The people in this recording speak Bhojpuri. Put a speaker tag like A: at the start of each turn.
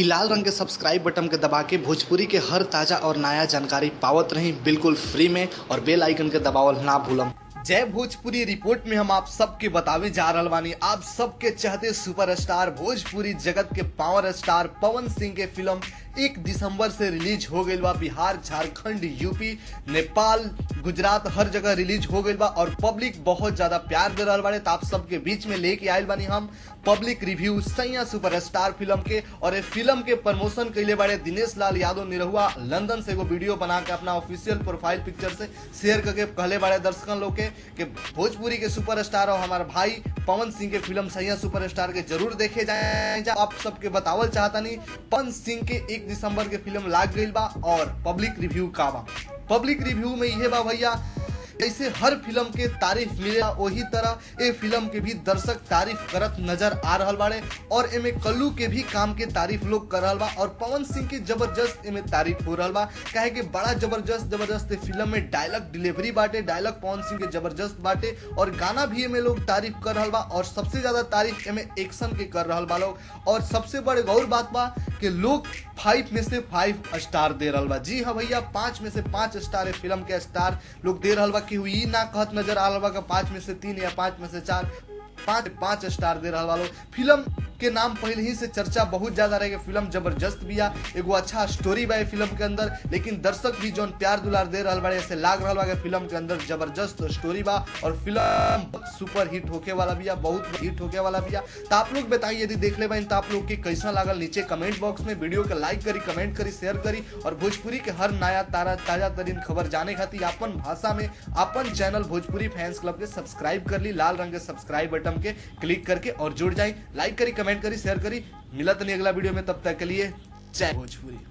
A: इ लाल रंग के सब्सक्राइब बटन के दबा के भोजपुरी के हर ताजा और नया जानकारी पावत रही बिल्कुल फ्री में और बेल आइकन के दबावल ना भूलम जय भोजपुरी रिपोर्ट में हम आप सबके बतावे जा रहल बानी आप सबके चाहते सुपरस्टार भोजपुरी जगत के पावर स्टार पवन सिंह के फिल्म एक दिसंबर से रिलीज हो गई बा बिहार झारखंड यूपी नेपाल गुजरात हर जगह रिलीज हो गई बा और पब्लिक बहुत ज्यादा प्यार दे रहल बाड़े तो आप सबके बीच में लेके आयल बानी हम public review Saiyaan superstar film के और ये फिल्म के प्रमोशन कैले बाड़े दिनेश लाल यादव निरहुआ लंदन से एगो वीडियो बना के अपना ऑफिशियल प्रोफाइल पिक्चर से शेयर करके कहले बाड़े दर्शकन लोग के कि भोजपुरी के सुपरस्टार और हमारे भाई पवन सिंह के फिल्म सैया सुपरस्टार के जरूर देखे जाए आप सबके बतावल चाहता नहीं पवन सिंह के एक दिसंबर के फिल्म लाग गई बा और पब्लिक रिव्यू का बा पब्लिक रिव्यू में यह बा भैया जैसे हर फिल्म के तारीफ मिलेला वही तरह ए फिल्म के भी दर्शक तारीफ करत नजर आ रहल बाड़े और एमे कल्लू के भी काम के तारीफ लोग कर रहल बा और पवन सिंह के जबरदस्त एमे तारीफ हो रहल बा काहे कि बड़ा जबरदस्त जबरदस्त फिल्म में डायलॉग डिलीवरी बाटे डायलॉग पवन सिंह के जबरदस्त बाटे और गाना भी एमे लोग तारीफ कर रहल बा और सबसे ज्यादा तारीफ एमे एक्शन के कर रहल बा लोग और सबसे बड़े गौर बात बा कि लोग फाइव में से फाइव स्टार दे रहल बा जी हाँ भैया पांच में से पांच स्टार फिल्म के स्टार लोग दे रहल बा कि हुई ना कहत नजर आ रहल बा कि पांच में से तीन या पांच में से चार पांच पांच स्टार दे रहल वालों फिल्म के नाम पहले ही से चर्चा बहुत ज्यादा रहे फिल्म जबरदस्त बिया एगो अच्छा स्टोरी बा फिल्म के अंदर लेकिन दर्शक भी जौन प्यार दुलार दे रहल बाड़े ऐसे लाग रहल बा कि फिल्म के अंदर जबरदस्त स्टोरी बा और फिल्म सुपर हिट होके वाला बिया बहुत हिट होके वाला बिया तो आप लोग बताइए यदि देख ले बाइन तो आप लोग के कैसा लागल नीचे कमेंट बॉक्स में वीडियो के लाइक करी कमेंट करी शेयर करी और भोजपुरी के हर नया तारा ताजा तरीन खबर जाने खातिर अपन भाषा में अपन चैनल भोजपुरी फैंस क्लब के सब्सक्राइब कर ली लाल रंग के सब्सक्राइब बटन के क्लिक करके और जुड़ जाए लाइक करी कमेंट करी शेयर करी मिलत नहीं अगला वीडियो में तब तक के लिए जय भोजपुरी